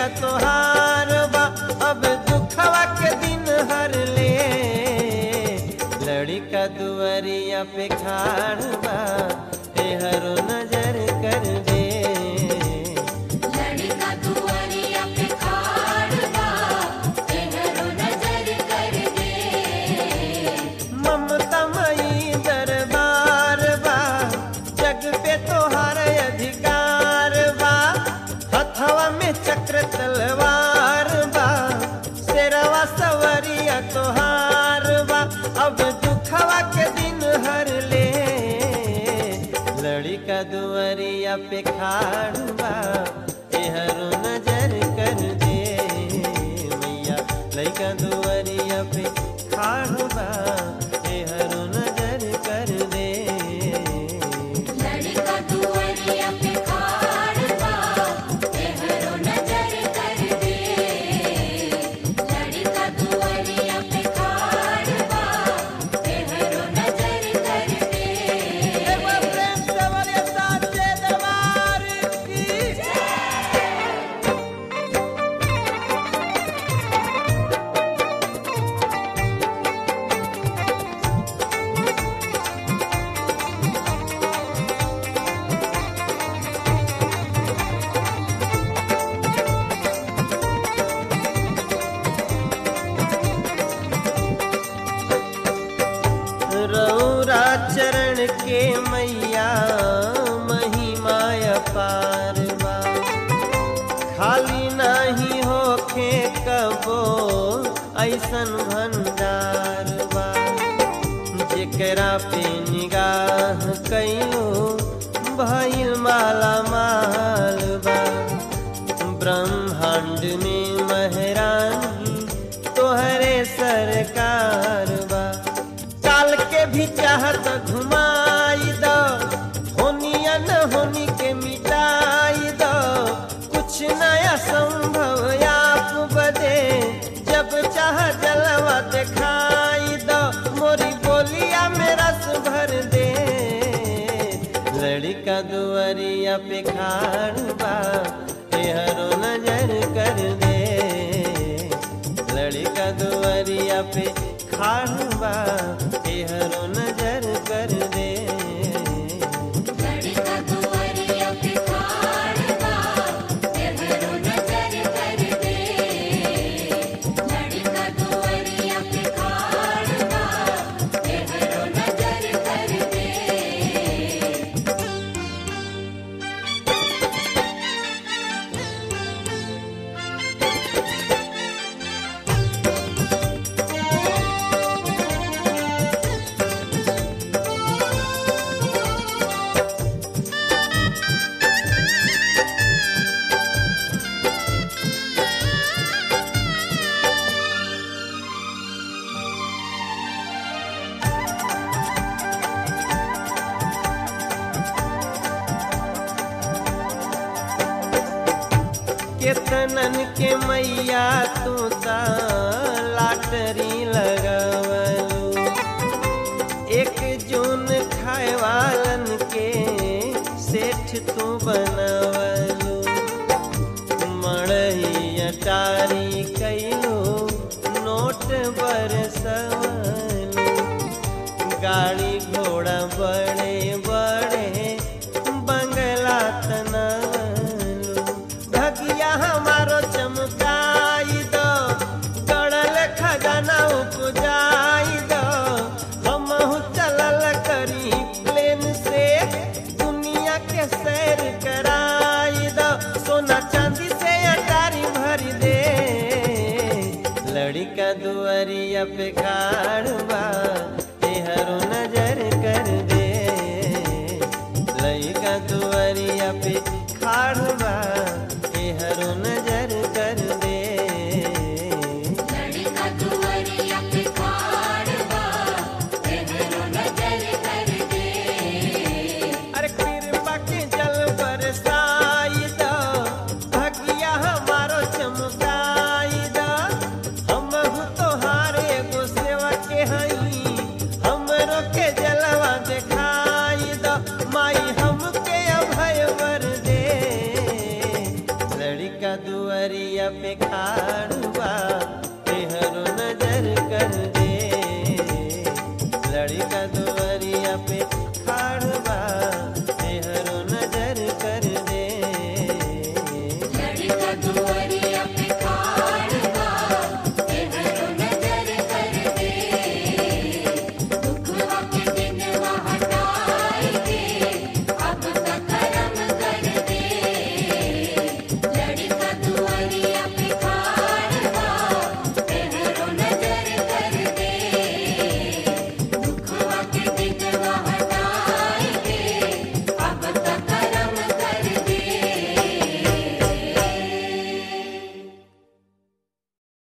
सवरिया तोहार बा अब दुखवा के दिन हर ले लड़का दुआरिया पे खाड़ बा एहरो नजर कर दे लड़का दुआरिया पे खाड़ बा तेहरो नजर कर दे ममता मई दरबार बा जग पे तोहार अधिकार बा हथवा में चक्र तलवार बा शेरवा सवरिया तोहार बा अब दुखवा के दिन हर ले लड़का दुआरिया पे खाड़ बा एहरो नजर कर दे मैया लड़का दुआरिया पे खाड़ बा एहरो नजर कर दे लड़का दुआरिया पे खाड़ बा तेहरो नजर कर दे लड़का दुआरिया पे खाड़ बा तेहरो नजर कर दे एक बार प्रेम से बोलिए साचे दरबार की रौरा चरण के मैया महिमा अपार बा खाली नाही होखे कबो ऐसन भंडार बा जेकरा पे निगाह कइलो भइल माला माल बा ब्रह्मांड में महरानी तोहरे सरकार बा काल के भी चाहत घुमाई दो होनिया न होनी के मिटाई दो कुछ नया संभव आप बदे जब चाह जलवा दिखाई दो मोरी बोलिया में रस भर दे लड़का दुआरिया पे खाड़ बा एहरो नजर कर दे लड़का दुआरिया पे खाड़ बा एहरो नजर कर दे लड़का दुआरिया पे खाड़ बा तेहरो नजर कर दे लड़का दुआरिया पे खाड़ बा तेहरो नजर कर दे केतनन के मैया तू ता लाटरी लगवलू एक जून खाए वालन के सेठ तू बनवलू मड़ही अटारी कैलू नोट बरसवलू गाड़ी घोड़ा बड़े बड़े बंगला तनवलू भगिया हमारो चमकाई दो गड़ल खजाना उपजाई दो हमहू चलल करी प्लेन से दुनिया के सैर कराई दो सोना चांदी से अटारी भर दे लड़का दुआरिया पे खाड़ बा एहरो नजर कर दे लड़का दुआरिया पे खाड़ बा एहरो नजर कर दे लड़का दुआरिया पे खाड़ बा तेहरो नजर कर दे अरे कृपा के जल बरसाई दो भगिया हमारो चमकाई दो हम तोहारे एगो सेवा के हई दुअरिया पे खाड़ बा